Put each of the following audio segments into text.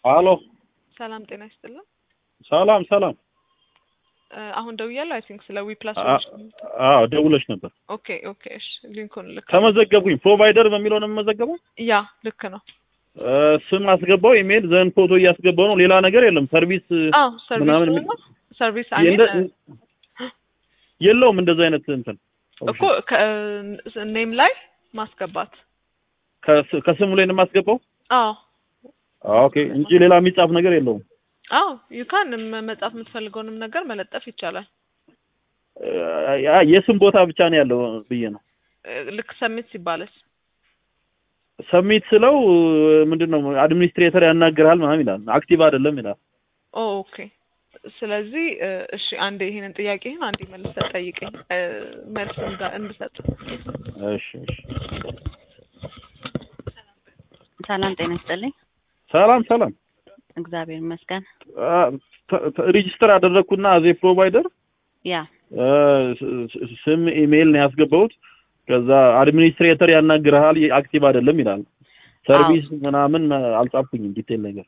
አሎ ሰላም ጤና ይስጥልን። ሰላም ሰላም። እ አሁን ደውያለሁ። አይ ቲንክ ስለ ዊ ፕላስ አ- አዎ ደውለሽ ነበር። ኦኬ ኦኬ። እሺ ሊንኩን ልክ ተመዘገብኩኝ። ፕሮቫይደር በሚለው ነው የምመዘገበው። ያ ልክ ነው። እ ስም አስገባው፣ ኢሜል ዘን ፎቶ እያስገባው ነው። ሌላ ነገር የለም። ሰርቪስ አዎ ሰርቪስ ምናምን ነው ሰርቪስ አይ የለ- ሚን የለውም እንደዚህ አይነት እንትን እኮ ኔም ላይ ማስገባት ከስ- ከስሙ ላይ ነው የማስገባው። አዎ ኦኬ እንጂ ሌላ የሚጻፍ ነገር የለውም። አዎ ዩካን መጻፍ የምትፈልገውንም ነገር መለጠፍ ይቻላል። እ ያ የስም ቦታ ብቻ ነው ያለው ብዬ ነው። እ ልክ ሰሚት ሲባልስ ሰሚት ስለው ምንድን ነው አድሚኒስትሬተር ያናግርሃል ምናምን ይላል። አክቲቭ አይደለም ይላል። ኦ ኦኬ። ስለዚህ እ እሺ አንዴ ይሄንን ጥያቄህን አንዴ መልሰህ ጠይቀኝ እ መልስ እንዳ- እንድሰጥ እሺ እሺ። ሰላም ጤና ይስጥልኝ። ሰላም ሰላም። እግዚአብሔር ይመስገን። አ፣ ተ- ተ- ሬጂስተር አደረግኩና አዜ ፕሮቫይደር ያ እ ስ- ስ- ስም ኢሜይል ነው ያስገባሁት። ከዛ አድሚኒስትሬተር ያናግርሃል አክቲቭ አይደለም ይላል። ሰርቪስ ምናምን አልጻፍኩኝም ዲቴል ነገር።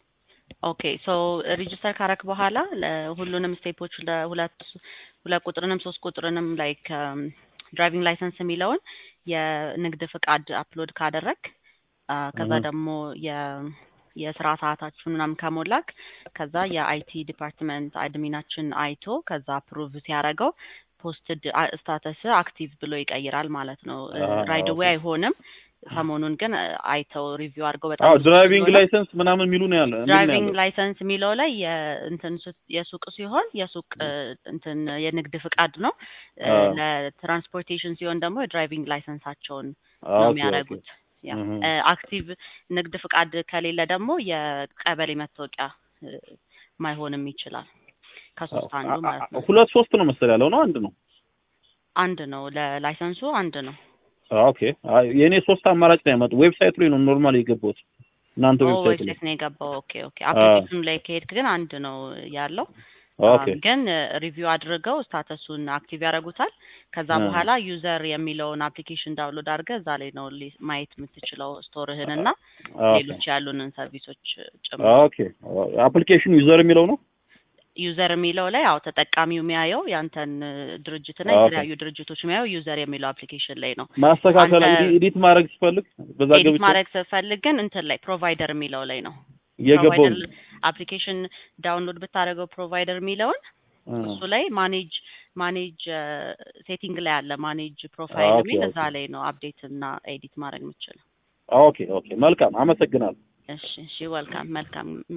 ኦኬ ሶ ሬጂስተር ካረክ በኋላ ለሁሉንም ስቴፖች ለሁለት ሁለት ቁጥርንም ሶስት ቁጥርንም ላይክ ድራይቪንግ ላይሰንስ የሚለውን የንግድ ፍቃድ አፕሎድ ካደረግ አ፣ ከዛ እህ። ደግሞ የ የስራ ሰዓታችሁን ምናምን ከሞላክ ከዛ የአይቲ ዲፓርትመንት አድሚናችን አይቶ ከዛ አፕሩቭ ሲያደርገው ፖስትድ ስታተስ አክቲቭ ብሎ ይቀይራል ማለት ነው። አዎ፣ ራይድ ዌይ ኦኬ። አይሆንም። ሰሞኑን ግን አይተው ሪቪው አድርገው በጣም አዎ ብዙ ድራይቪንግ ስለሆነ ላይሰንስ ምናምን የሚሉ ነው ያለ የሚል ነው ድራይቪንግ ያለው። ላይሰንስ የሚለው ላይ የእንትን ሱ- የሱቅ ሲሆን የሱቅ እ፣ እንትን የንግድ ፍቃድ ነው። እ፣ አዎ። ለትራንስፖርቴሽን ሲሆን ደግሞ የድራይቪንግ ላይሰንሳቸውን አዎ፣ ነው ኦኬ ኦኬ። የሚያደርጉት። ያ እህ። እ፣ አክቲቭ ንግድ ፍቃድ ከሌለ ደግሞ የቀበሌ መታወቂያ እ፣ ማይሆንም ይችላል። ከሶስት አንዱ አ- አ- ማለት ነው። ሁለት ሶስት ነው መሰል ያለው ነው አንድ ነው። አንድ ነው ለላይሰንሱ አንድ ነው። ኦኬ አይ የኔ ሶስት አማራጭ ነው ያመጡ ዌብሳይቱ ላይ ነው ኖርማል የገባሁት እናንተ ኦ ዌብሳይት ላይ ዌብሳይት ነው የገባው። ኦኬ ኦኬ። አፕሊኬሽኑ ላይ ከሄድክ ግን አንድ ነው ያለው። ኦኬ አም፣ ግን ሪቪው አድርገው ስታተሱን አክቲቭ ያደርጉታል። ከዛ አ። በኋላ ዩዘር የሚለውን አፕሊኬሽን ዳውንሎድ አድርገህ እዛ ላይ ነው ሊ- ማየት የምትችለው ስቶርህን እና ኦኬ ሌሎች ያሉንን ሰርቪሶች ጭምር። ኦኬ አፕሊኬሽኑ ዩዘር የሚለው ነው ዩዘር የሚለው ላይ ያው ተጠቃሚው የሚያየው ያንተን እ፣ ድርጅትና ኦኬ። የተለያዩ ድርጅቶች የሚያየው ዩዘር የሚለው አፕሊኬሽን ላይ ነው። ማስተካከል አንተ- ኤዲት ማድረግ ስፈልግ በዛ ኤዲት ገብቼ ማድረግ ስትፈልግ ግን እንትን ላይ ፕሮቫይደር የሚለው ላይ ነው። የገባው ፕሮቫይደር አፕሊኬሽን ዳውንሎድ ብታደርገው ፕሮቫይደር የሚለውን እሱ ላይ ማኔጅ ማኔጅ ሴቲንግ ላይ አለ ማኔጅ ፕሮፋይል ኦኬ፣ የሚል እዛ ኦኬ። ላይ ነው አፕዴት እና ኤዲት ማድረግ የምችለው። ኦኬ ኦኬ መልካም አመሰግናለሁ እሺ እሺ፣ ወልካም መልካም